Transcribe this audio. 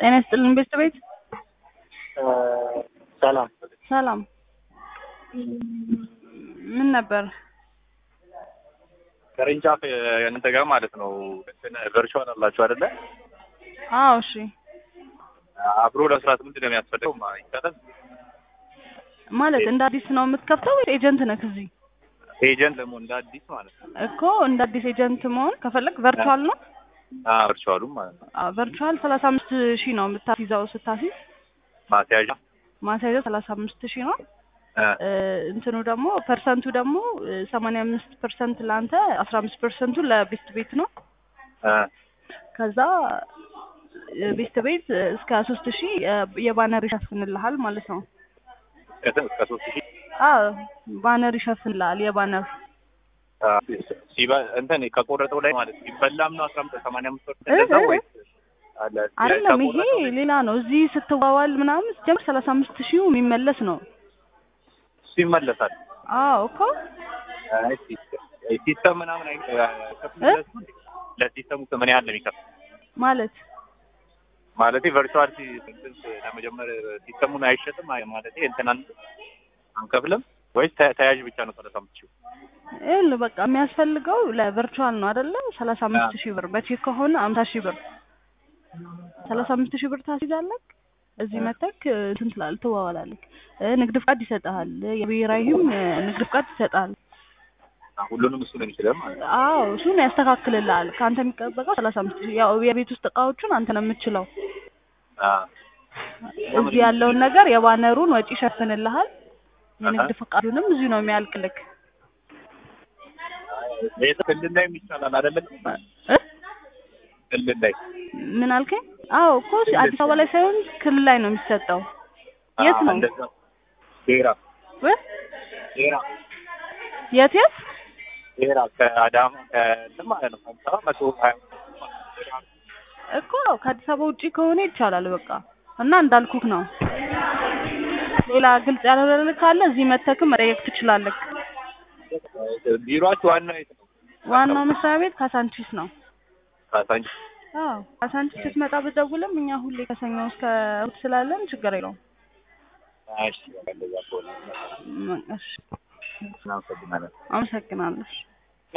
ጤና ይስጥልን ቤት ቤት ሰላም ሰላም ምን ነበር? ቅርንጫፍ እናንተ ጋር ማለት ነው እንትን ቨርቹዋል አላችሁ አይደለ? አዎ እሺ አብሮ ለመስራት ምንድን ነው የሚያስፈልገው? ማ- ይቻላል ማለት እንደ አዲስ ነው የምትከፍተው ወይ ኤጀንት ነህ እዚህ? ኤጀንት ደግሞ እንደ አዲስ ማለት ነው። እኮ እንደ አዲስ ኤጀንት መሆን ከፈለግ ቨርቹዋል ነው። አዎ ቨርቹዋሉም ማለት ነው። አዎ ቨርቹዋል ሰላሳ አምስት ሺህ ነው የምታስይዘው ስታስይዝ ማስያዣ ማስያዘው ሰላሳ አምስት ሺህ ነው። እ፣ እ፣ እንትኑ ደግሞ ፐርሰንቱ ደግሞ ሰማንያ አምስት ፐርሰንት ለአንተ አስራ አምስት ፐርሰንቱ ለቤስት ቤት ነው። እ፣ ከዛ እ፣ ቤስት ቤት እስከ ሶስት ሺህ የባነር ይሸፍንልሃል ማለት ነው። እስከ- እስከ ሶስት ሺህ አዎ ባነር ይሸፍንልሃል የባነር አ፣ ሲበ- እንትን ከቆረጠው ላይ ማለት ሲበላም ነው አስራ አምስት ሰማንያ አምስት ፐርሰንት እ፣ እንደዛ እ፣ ወይስ አለ አይደለም ይሄ ከቆረጠው ላይ ሌላ ነው። እዚህ ስትዋዋል ምናምን ጀምር ሰላሳ አምስት ሺህ የሚመለስ ነው። እሱ ይመለሳል። አዎ እኮ አይ፣ ሲስተም ሲስተም ምናምን አይ ከፍለሱ ለሲስተሙ ምን ያህል ነው የሚከፍል ማለት ማለት ቨርቹዋል ለመጀመር ሲስተሙን አይሸጥም አይ ማለት እንትን አን- አንከፍልም ወይስ ተ- ተያዥ ብቻ ነው ሰላሳ አምስት ሺህ ይኸውልህ በቃ የሚያስፈልገው ለቨርቹዋል ነው አይደለ? ሰላሳ አምስት ሺህ ብር በቼክ ከሆነ አምሳ ሺህ ብር ሰላሳ አምስት ሺህ ብር ታስይዛለህ። እዚህ መተክ እንትን ትላለህ ትዋዋላለህ። እ፣ ንግድ ፍቃድ ይሰጥሃል። የብሔራዊም እ፣ ንግድ ፍቃድ ይሰጣል። ሁሉንም እሱ ነው የሚችለው ማለት ነው። አዎ እሱን ያስተካክልልሃል። ከአንተ የሚጠበቀው ሰላሳ አምስት ሺህ ያው የቤት ውስጥ እቃዎቹን አንተ ነው የምትችለው። አ፣ እዚህ ያለውን ነገር የባነሩን ወጪ ይሸፍንልሃል። የንግድ ፈቃዱንም እዚሁ ነው የሚያልቅልክ። ቤት ክልል ላይ ይቻላል አይደለም? እ? ክልል ላይ ምን አልከኝ? አዎ እኮ አዲስ አበባ ላይ ሳይሆን ክልል ላይ ነው የሚሰጠው። የት አ፣ ነው? እንደዛ ዴራ እ? ዴራ የት የት? ዴራ ከአዳማ ከእንትን ማለት ነው ከአዲስ አበባ መቶ ሀያ እኮ ከአዲስ አበባ ውጪ ከሆነ ይቻላል በቃ እና እንዳልኩክ ነው። ሌላ ግልጽ ያልሆነልህ ካለ እዚህ መተክም መጠየቅ ትችላለህ። ቢሮአችሁ ዋና የት ነው? ዋናው መስሪያ ቤት ካሳንቺስ ነው። ካሳንቺ አዎ ካሳንቺስ ስትመጣ ብትደውልም እኛ ሁሌ ከሰኞ እስከ እሑድ ስላለን ችግር የለውም። እሺ፣ እንደዛ ከሆነ ም- እሺ እናመሰግናለን። አመሰግናለሁ።